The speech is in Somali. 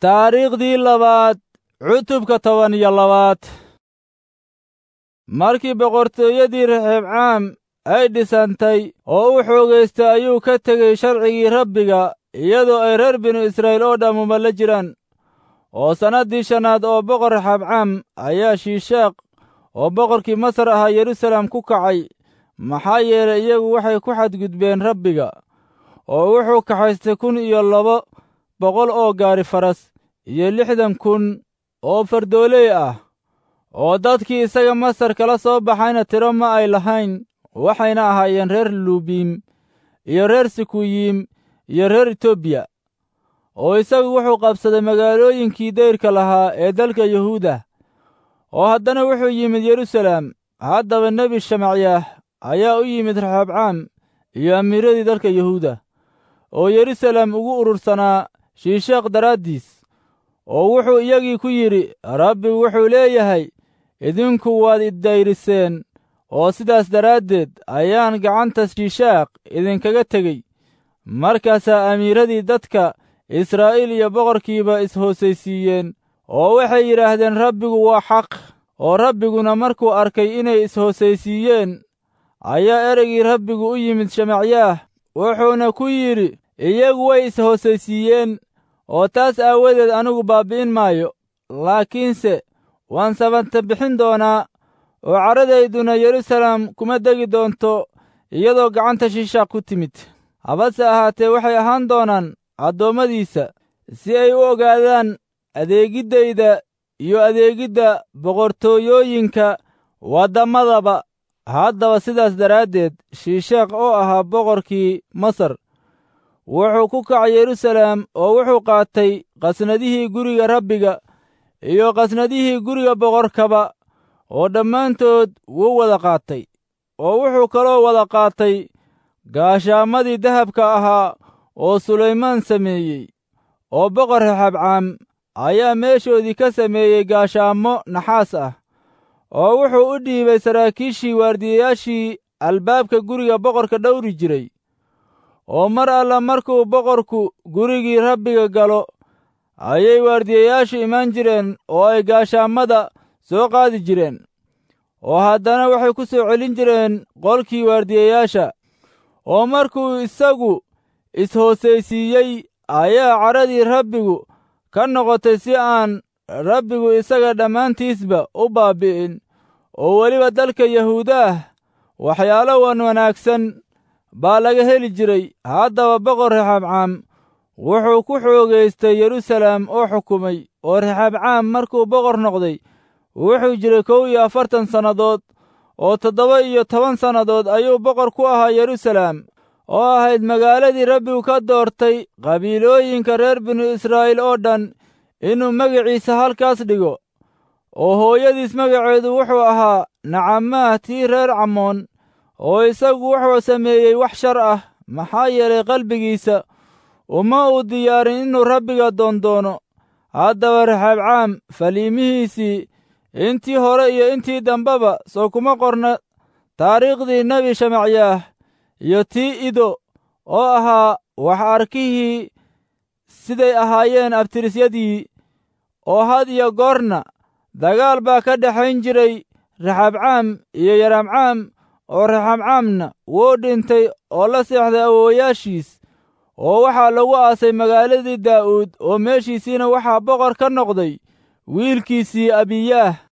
taariikhdii labaad cutubka toban iyo labaad markii boqortooyadii raxeebcaam ay dhisantay oo u xoogaystay ayuu ka tegey sharcigii rabbiga iyadoo ay reer binu israa'iil oo dhammuma la jiraan oo sannaddii shannaad oo boqor raxaabcaam ayaa shiishaaq oo boqorkii masar ahaa yeruusaalem ku kacay maxaa yeelay iyagu waxay ku xadgudbeen rabbiga oo wuxuu kaxaystay kun iyo laba boqol oo gaari faras iyo lixdan kun oo fardooley ah oo dadkii isaga masar kala soo baxayna tiro ma ay lahayn waxayna ahaayeen reer lubiim iyo reer sikuyiim iyo reer etoobiya oo isagu wuxuu qabsaday magaalooyinkii dayrka lahaa ee dalka yuhuuda oo haddana wuxuu yimid yeruusaalem haddaba nebi shamacyaah ayaa u yimid raxaabcaam iyo amiiradii dalka yuhuuda oo yeruusaalem ugu urursanaa shiishaaq daraaddiis oo wuxuu iyagii ku yidhi rabbigu wuxuu leeyahay idinku waad iddayriseen oo sidaas daraaddeed ayaan gacanta shiishaaq idinkaga tegey markaasaa amiiradii dadka israa'iil iyo boqorkiiba is-hoosaysiiyeen oo waxay yidhaahdeen rabbigu waa xaq oo rabbiguna markuu arkay inay is-hoosaysiiyeen ayaa ereygii rabbigu u yimid shamacyaah wuxuuna ku yidhi iyagu way is-hoosaysiiyeen oo taas aawadeed anigu baabbi'in maayo laakiinse waan sabanta bixin doonaa oo caradayduna yeruusaalem kuma degi doonto iyadoo gacanta shiishaaq ku timid habase ahaatee waxay ahaan doonaan addoommadiisa si ay u ogaadaan adeegiddayda iyo adeegidda boqortooyooyinka waddamadaba haddaba sidaas daraaddeed shiishaaq oo ahaa boqorkii masar wuxuu ku kacay yeruusaalem oo wuxuu qaatay qasnadihii guriga rabbiga iyo qasnadihii guriga boqorkaba oo dhammaantood wuu wada qaatay oo wuxuu kaloo wada qaatay gaashaamadii dahabka ahaa oo sulaymaan sameeyey oo boqor raxabcaam ayaa meeshoodii ka sameeyey gaashaamo naxaas ah oo wuxuu u dhiibay saraakiishii waardiyayaashii albaabka guriga boqorka dhowri jiray oo mar alla markuu boqorku gurigii rabbiga galo ayay waardiyayaashu imaan jireen oo ay gaashaamada soo qaadi jireen oo haddana waxay ku soo celin jireen qolkii waardiyayaasha oo markuu isagu is-hoosaysiiyey ayaa cadradii rabbigu ka noqotay si aan rabbigu isaga dhammaantiisba u baabbi'in oo weliba dalka yahuudaah waxyaalo wan wanaagsan baa laga heli jiray haddaba boqor raxaabcaam wuxuu ku xoogaystay yeruusaalem oo xukumay oo raxaabcaam markuu boqor noqday wuxuu jiray kow iyo afartan sannadood oo toddoba iyo toban sannadood ayuu boqor ku ahaa yeruusaalem oo ahayd magaaladii rabbigu ka doortay qabiilooyinka reer binu israa'iil oo dhan inuu magaciisa halkaas dhigo oo hooyadiis magaceedu wuxuu ahaa nacamaah tii reer camoon oo isagu wuxuu sameeyey wax shar ah maxaa yeelay qalbigiisa uma uu diyaarin inuu rabbiga doondoono haddaba raxaabcaam faliimihiisii intii hore iyo intii dambeba soo kuma qorna taariikhdii nebi shamacyaah iyo tii ido oo ahaa wax arkihii siday ahaayeen abtirisyadii oo had iyo goorna dagaal baa ka dhexayn jiray raxaabcaam iyo yaraamcaam oo raxaabcaamna wuu dhintay oo la seexday awoowayaashiis oo waxaa lagu aasay magaaladii daa'uud oo meeshiisiina waxaa boqor ka noqday wiilkiisii abiyaah